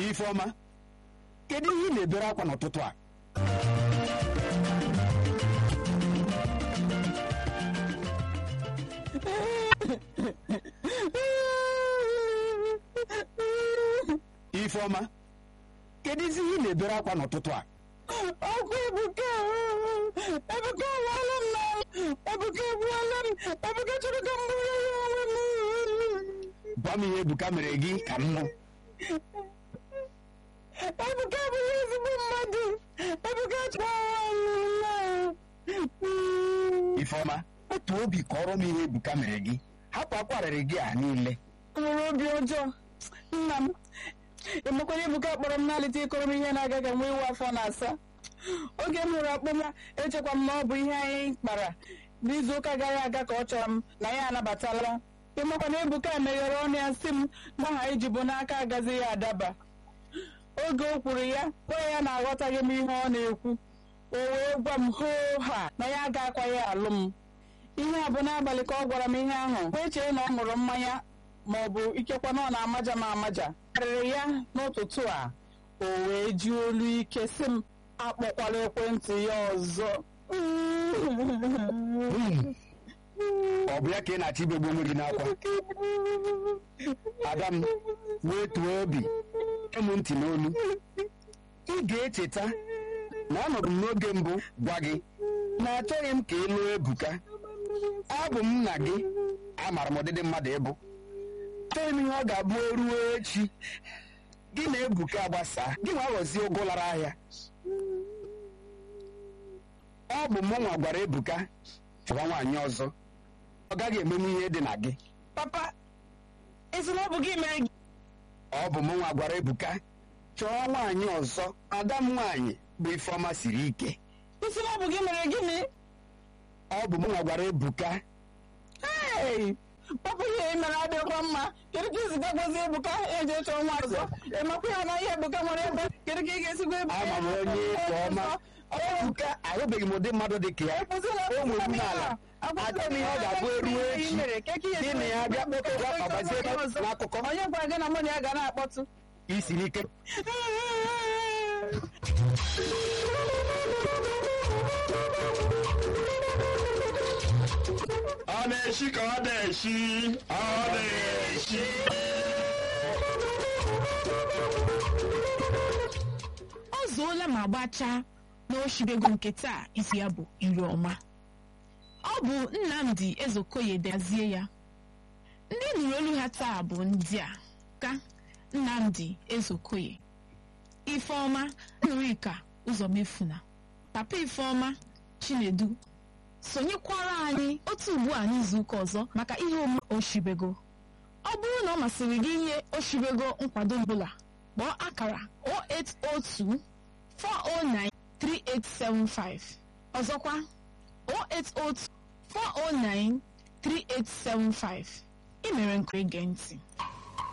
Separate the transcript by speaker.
Speaker 1: ifeọma kedu ihe ị na-ebere akwa n'ụtụtụ a ifeọma kedu isi ihe ị na-ebere akwa n'ụtụtụ a
Speaker 2: ọkwa ebuka ebuka awala m na ebuka egbuola m ebuka chọrọ ka m bụrụ ya onwe m
Speaker 1: gwa m ihe ebuka mere gị ka m nụ
Speaker 2: ebuka abụghị ezigbo mmadụ ebuka chọrọ awala
Speaker 1: ifeọma otu obi kọrọ m ihe ebuka mere gị hapụ akwarịrị gị a niile
Speaker 2: nwere obi ọjọọ nna m ịmakwanye ebuka kpọrọ m n'alịta ịkọrọ m ihe na-aga ka nwa iwu afọ na-asa oge m hụrụ akpọ m echekwa m na ọ bụ ihe anyị kpara n'izu ụka gara aga ka ọ chọrọ m na ya anabatala ịmakwana ebuka meghere ọnụ ya sị m na ha iji bụ n'aka agaghị ya adaba oge o kwuru ya gwa ya na aghọtaghị m ihe ọ na-ekwu o wee gwa m hoo ha na ya ga-akwa ya alụ m ihe a bụ n'abalị ka ọ gwara m ihe ahụ wee chee na ọ ṅụrụ mmanya ma ọ bụ ikekwa na ọ na-amaja m amaja karịrị ya n'ụtụtụ a o wee ji olu ike sị m akpọkwala ekwentị ya ọzọ
Speaker 1: ọ bụ ya ka ị na-achọ ibegbu onwe gị n'akwa ada m wee tuo obi kem ntị n'olu ị ga-echeta na anọdụ m n'oge mbụ gwa gị na achọghị m ka ị lụọ ebuka abụ m nna gị amara m ọdịdị mmadụ ịbụ achọghị m ihe ọ ga-abụ ruo echi gị na ebuka gbasaa gị nwa ghọzie ụgụ lara ahịa ọ bụ mụ nwa gwara ebuka chọwa nwaanyị ọzọ ọ gaghị emenwu ihe dị na gị
Speaker 2: papa esi na ọ bụ gị mere gị
Speaker 1: ọ bụ mụ nwa gwara ebuka chọọ nwaanyị ọzọ ada m nwaanyị bụ ifeọma siri ike
Speaker 2: isi na ọ bụ gị mere gịnị
Speaker 1: ọ bụ mụ nwa gwara ebuka
Speaker 2: Hey! papa ihe ị mere adịkwa mma kedu ka isi gagwazi ebuka eji chọọ nwa ọzọ ịmakwa ya na ihe ebuka nwere ebe kedu ka ị ga-esigwa ebuka
Speaker 1: ama m onye nke ọma ebuka ahụbeghị m ụdị mmadụ dị ka ya o nwere n'ala achọ m ihe ọ ga-abụ eruo echi gị na ya bịa kpọkọga ọbazie ebe n'akụkọ
Speaker 2: onye gwara gị na mụ na ya ga na-akpọtụ
Speaker 1: isiri ike
Speaker 3: ọ na-eshi ka ọ na-eshi ọ na-eshi
Speaker 4: ọ zuola ma gbachaa n'oshibego nke taa isi ya bụ iri ọma ọ bụ nnamdi ezokoye dezie ya ndị nụrụ olu ha taa bụ ndị a ka nnamdi ezokoye ifeọma nrika ụzọmefuna papa ifeọma chinedu sonyekwara anyị otu ugbu a n'izuụka ọzọ maka ihe omume oshibego ọ bụrụ na ọ masịrị gị inye oshibego nkwado ọbụla kpọọ akara 0802 409 3875 ọzọkwa 0802 409 3875 ị mere nke ige ntị